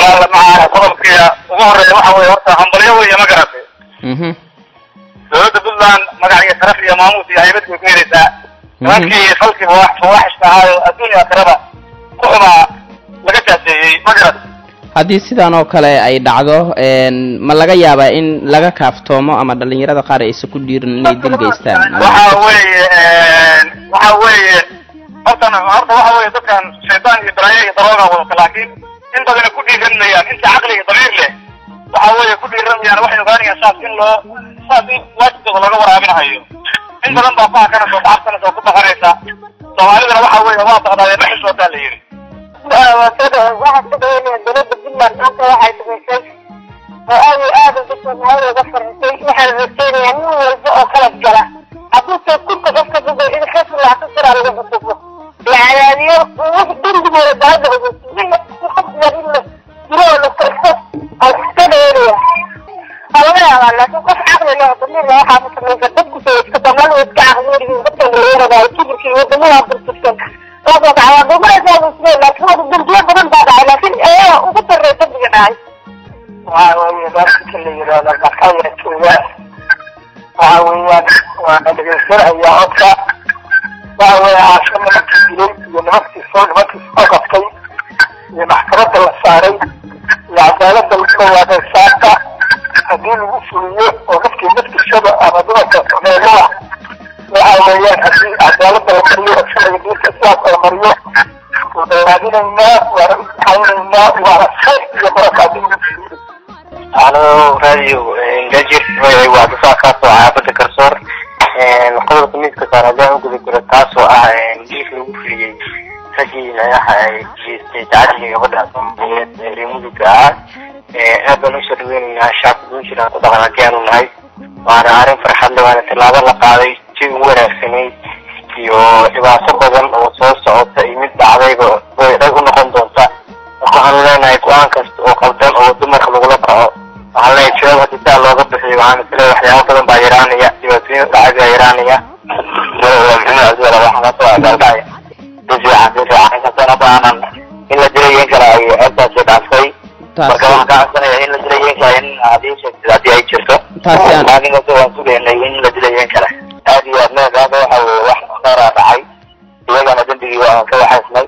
walaala macaana qodobkii ugu horeeya waxa weeye horta hambalyo weeye ma garatay mhm dowladda puntland magac iyo sharaf iyo maamuus iyo haybad bay ku helaysaa nimankii falkii fawaax- fawaaxishka ahaayo adduunya aakhiraba ku xumaa laga jaaseeyey ma garat haddii sidan oo kale ay dhacdo een, ma laga yaabaa in laga kaaftoomo ama dhalinyarada qaar aysan ku dhiirin inay dil geystaan waxa weeye waxa weeye hortan horta waxa weeye dadkan shaydaan iyo balaayo iyo darooga wadata laakiin in badana ku dhiiranayaan inta caqli iyo damiir leh waxa weeye ku dhiiranayaan waxay ogaanayaan saas in loo saas in waajibkooda looga waraabinahayo in badan baa ku hakanaysa oo kacabsanaysa oo ku baqanaysa soomaalidana waxa weeye waa baqdaadee ma xishootaa la yidhi waxaa ka daweynaya dowladda puntland maanta waxay samaysay oo aad iyo aad uga soomaalida uga farxisay waxaan rajeynayaa nin walba oo qalab gala hadduu soo kunta qofka dugo in khas laata siraa laga xukumo la cadaadiyo wax dembigooda baada ogeysiin qof yar in la dilo oo la farxo aan ka daweynaya waa laga yaabaa laakiin qof caqli leh oo damiir leh waxaa ku samaysa dadku soo iska soomaalidu iska caqli yihiin dadka laga kibirka iyo wadamada burbursan waasoo dhacay wadamadaas waa muslimin laakiin wada dambiyo badan baa dhacay laakiin ayaga ugu darreey dambiga dhacay waxa weeye dadka la yidhaahdo bakaya jooga waxa weeyaan waa dhegeysanaya codka waxa weeye caasho nimankii dilay iyo nimankii soo nimankii soo qabtay iyo maxkamadda la saaray iyo cadaaladda lagu dhawaaday saaka haddii lagu fuliyo oo nafkii naftiisada ama dumarka meelaha waxa weeyaan haddii cadaaladda la mariyo oo sharciga diinta islaamka la mariyo waan raadinaynaa waana u ducaynaynaa waana khayr iyo barakaad in lagu fuliyo halo radio gajir waa difaac kaasoo caabada garsoor qodobka miiska saar haddaan u guda jiro taasoo ah diif lagu fuliyey raggii micnaha ay geystay tacadiga gabadha soomaaliyeed ee reer mudugga ah aad baan usoo dhaweynaynaa shacabka puntland ku dhaqan haddii aanu nahay waana arrin farxad leh waana tallaabo la qaaday jawi wanaagsanayd iyo dhibaato badan oo soo socota iyo mid dhacdayba way dhag u noqon doonta marka waxaanu leenahay go-aan kasta oo qaldan oo dumarka lagula kaco waxaan leeyahay jawaab haddii saa looga bixiyo waxaan isleeyahay waxyaabo badan baa yaraanaya dhibaatooyin dhacay baa yaraanaya maxamed cabdiwala waxaa kasoo agaalgacay si fiican si fiican inkastana baanan in la dilayen kara ay ceebtaasi dhaaftay marka waxaan ka codsanaya in la dilayen kara in hadii sheegtid haddii ay jirto Taasi aan- laakiin kasta waan sugaynay in la dilayen kara aad iyo aad meed hadda waxa weye wax khayraa dhacay iyagana dembigii waan ka waxaysnay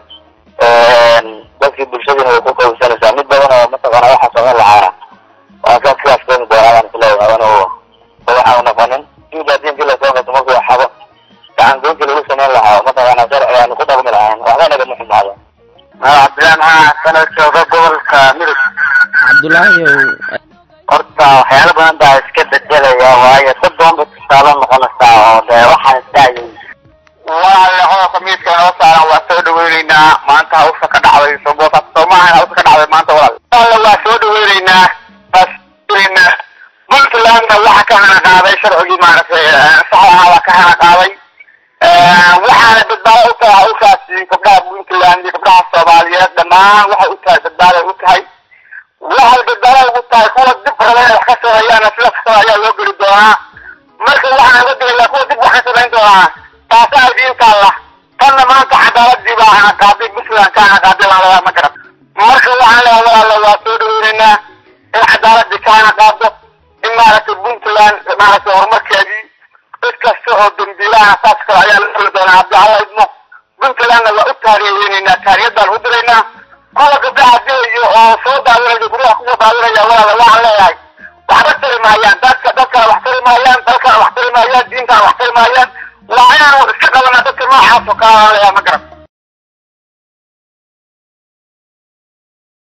dadkii bulshadina way ku qawsanaysaa mid badan oo mataqaana waxa samayn lahaana waan ka sidaas keeni doonaa baan isleeyahay adan oo waxa u noqonin diinka haddii intii lasoo gato markuu waxabo gacan goyntii lagu samayn lahaa mataqaana sharci aanu ku dhaqmi lahayn waxba nagama xumaado cabdilaan haa sana jooga gobolka midug cabdulaahi ow horta waxyaalo badan baa iska bedelaya waayo dad badan bay tusaale noqonaysaa oo dee waxaan isdacayay walaale qodobka miidka inoo saaran waa soo dhaweyneynaa maanta hawsha ka dhacday soboota soomaahan hawsha ka dhacday maanta walaal walaale waa soo dhaweyneynaa waa soo dhaweyneynaa puntlandna waxa ka hana qaaday sharcigii maaragtay sax ahaa waa ka hana qaaday waxaana badbaado u tahay hawshaasi gabdhaha puntland iyo gabdhaha soomaaliyeed dhammaan waxay u tahay badbaaday u tahay waxay badbaado ugu tahay kuwa dib raba inay wax ka sameeyaana sida kastaba ayaa loo geli doonaa marka waxaan uga digayaa kuwa dib wax ka samayn doonaa taasaa diinta allah tanna maanta cadaaladii baa hana qaaday puntland ka hana qaaday baan lagaa ma garan marka waxaan leeyahay walaalo waa soo dhaweyneynaa in cadaaladii ka hana qaado in maaragtay puntland maaragtay horumarkeedii cid kasta oo dambiilaha saas kale ayaa la heli doonaa haddii alla idmo puntlandna waa u taariyeynaa taariyad baan u diraynaa kuwa gabdhaha dilayo oo soo daawinaya guryaha kusoo daawinaya walaala waxaan leeyahay waxba tari maayaan dadka dadkana wax tari maayaan dalkana wax tari maayaan diintana wax tari maayaan waa inaanu iska qabanaa dadka noocaas oo kale aan leeyahay ma garan